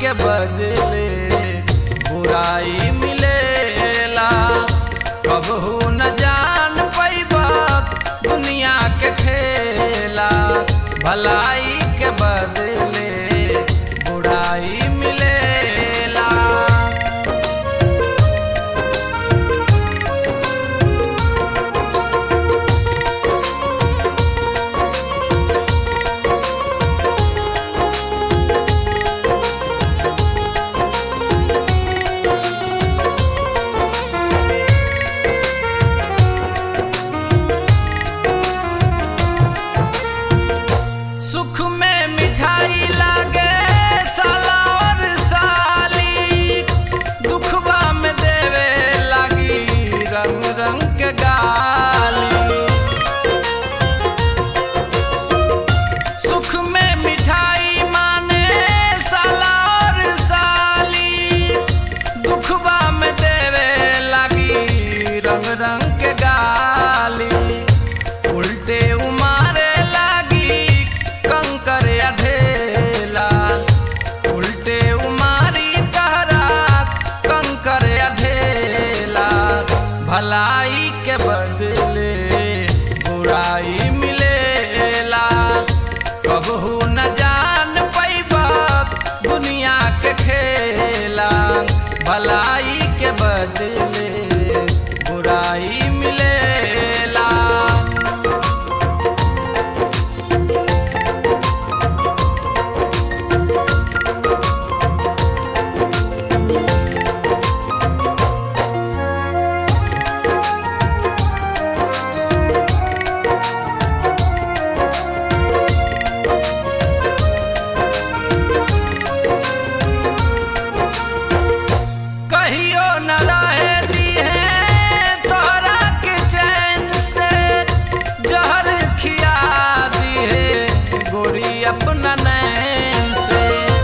के बदले बुराई मिलेला कबहू न जान पैबा दुनिया के खेला भलाई के बदले बुराई मिलेला सुख में मिठाई लागे साला और साली दुखवा में देवे लागी रंग रंग के गाली सुख में मिठाई माने साला और साली दुखवा में देवे लागी रंग रंग के गाली उल्टे उमारे लागी कंकर अढेला उल्टे उमारी कहरा कंकर अढेला भलाई के बदले बुराई मिलेला कबहू न जान पैबा दुनिया के खेला भलाई के बदले बुराई मिलेला कहियो न रहे दी है तोहरा के चैन से जहर खिया दी है गोरी अपना नैन से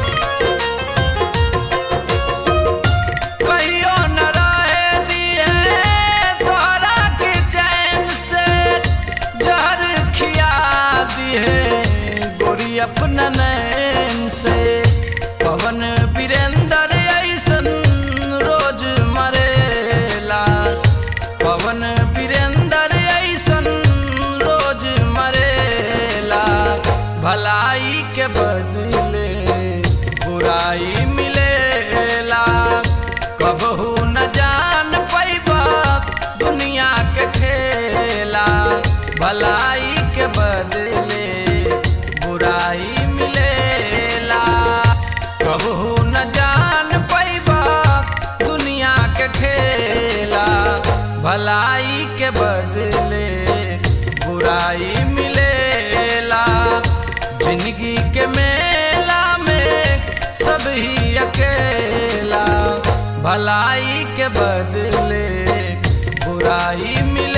कहियो न रहे दी है तोहरा के चैन से जहर खिया दी है गोरी अपना नैन से पवन वीरेंद्र ऐसन रोज मरेला पवन वीरेंद्र ऐसन रोज मरेला भलाई के बदले बुराई मिलेला कबहू न जान पैबा दुनिया के खेला भलाई के बदले बुराई मिलेला कबहू न जान पैबा दुनिया के खेला भलाई के बदले बुराई मिलेला जिंदगी के मेला में सब ही अकेला भलाई के बदले बुराई मिले